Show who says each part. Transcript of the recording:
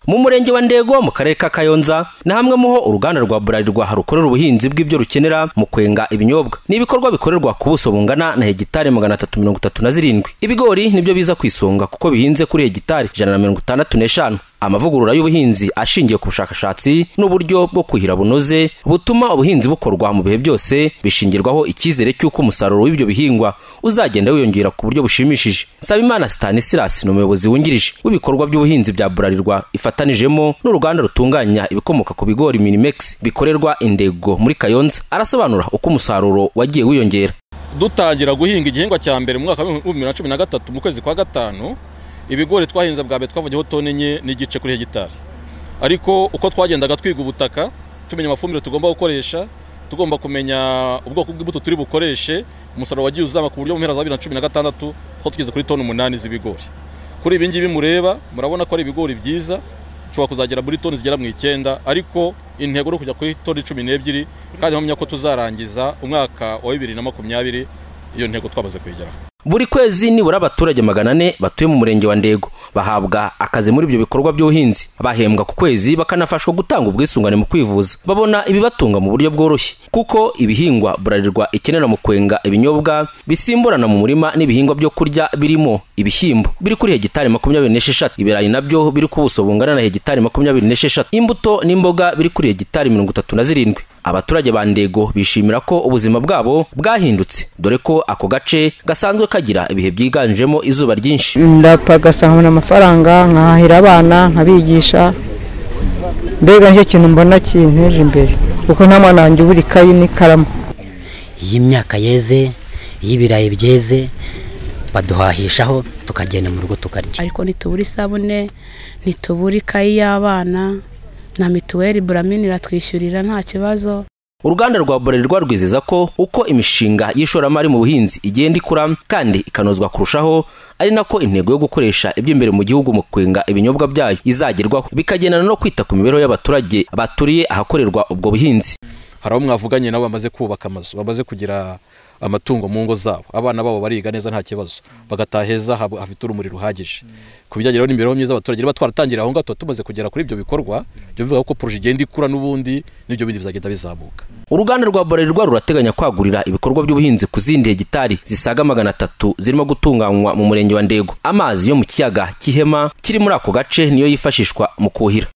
Speaker 1: mu murenge wa ndego mu karere ka kayonza na hamwe muho uruganda rwa burarirwa rukorera ubuhinzi bw'ibyo rukenera mu kwenga ibinyobwa ni ibikorwa bikorerwa ku buso bungana na hegitari magana atatu mirongo itatu na zirindwi ibigori nibyo biza ku isonga kuko bihinze kuri hegitari ijana na mirongo itandatu n'eshanu amavugurura y'ubuhinzi ashingiye ku bushakashatsi n'uburyo bwo kuhira bunoze butuma ubuhinzi bukorwa mu bihe byose bishingirwaho icyizere cy'uko umusaruro w'ibyo bihingwa uzagenda wiyongera ku buryo bushimishije nsabimana stanislas ni umuyobozi wungirije w'ibikorwa by'ubuhinzi bya burarirwa ifatanijemo n'uruganda rutunganya ibikomoka ku bigori minimex bikorerwa indego muri kayonza arasobanura uko umusaruro wagiye wiyongera
Speaker 2: dutangira guhinga igihingwa cya mbere mu mwaka w'ibihumbi bibiri na cumi na gatatu mu kwezi kwa gatanu ibigori twahinze bwa mbere twavugeho tone enye n'igice kuri hegitari ariko uko twagendaga twiga ubutaka tumenya amafumbire tugomba gukoresha tugomba kumenya ubwoko bw'imbuto turi bukoreshe umusaruro wagiye uzama ku buryo mu mpera za bibiri na cumi na gatandatu aho tugeze kuri toni umunani z'ibigori kuri ibi ngibi mureba murabona ko ari ibigori byiza dushobora kuzagera muri toni zigera mu icyenda ariko intego ni ukujya kuri toni cumi n'ebyiri kandi mpamya ko tuzarangiza umwaka wa bibiri na makumyabiri iyo ntego twamaze kuyigeraho
Speaker 1: buri kwezi nibura abaturage magana ane batuye mu murenge wa ndego bahabwa akazi muri ibyo bikorwa by'ubuhinzi bahembwa ku kwezi bakanafashwa gutanga ubwisungane mu kwivuza babona ibibatunga mu buryo bworoshye kuko ibihingwa burarirwa ikenera mu kwenga ibinyobwa bisimburana mu murima n'ibihingwa byo kurya birimo ibishyimbo biri kuri hegitari makumyabiri n'esheshatu ibirayi nabyo biri ku buso bungana na hegitari makumyabiri n'esheshatu imbuto n'imboga biri kuri hegitari mirongo itatu na zirindwi abaturage ba ndego bishimira ko ubuzima bwabo bwahindutse dore ko ako gace gasanzwe kagira ibihe byiganjemo izuba ryinshi
Speaker 3: ndapagasahura amafaranga nkahahira abana nkabigisha mbega nicyo kintu mbona kinteje imbere kuko nta mwana wanjye ubura ikayi n'ikaramu
Speaker 4: iyo imyaka yeze iyo ibirayi byeze baduhahishaho tukagenda mu rugo tukarya
Speaker 5: ariko ntitubura isabune ntitubura ikayi y'abana na mituweli buramini iratwishyurira nta kibazo
Speaker 1: uruganda rwa buralirwa rwizeza ko uko imishinga y'ishoramari mu buhinzi igenda ikura kandi ikanozwa kurushaho ari nako intego yo gukoresha iby'imbere mu gihugu mu kwenga ibinyobwa byayo izagerwaho bikagendana no kwita ku mibereho y'abaturage baturiye ahakorerwa ubwo buhinzi
Speaker 2: hari abo mwavuganye nabo bamaze kubaka amazu bamaze kugira amatungo mu ngo zabo abana babo bariga neza nta kibazo bagataha heza hafite urumuri ruhagije ku bijyanye n'imibereho myiza abaturage niba twaratangira aho ngaho tumaze kugera kuri ibyo bikorwa byo bivuga ko poroje igenda ikura n'ubundi n'ibyo bindi bizagenda bizamuka
Speaker 1: uruganda rwa borerwa rurateganya kwagurira ibikorwa by'ubuhinzi ku zindi hegitari zisaga magana atatu zirimo gutunganywa mu murenge wa ndego amazi yo mu kiyaga cy'ihema kiri muri ako gace niyo yifashishwa mu kuhira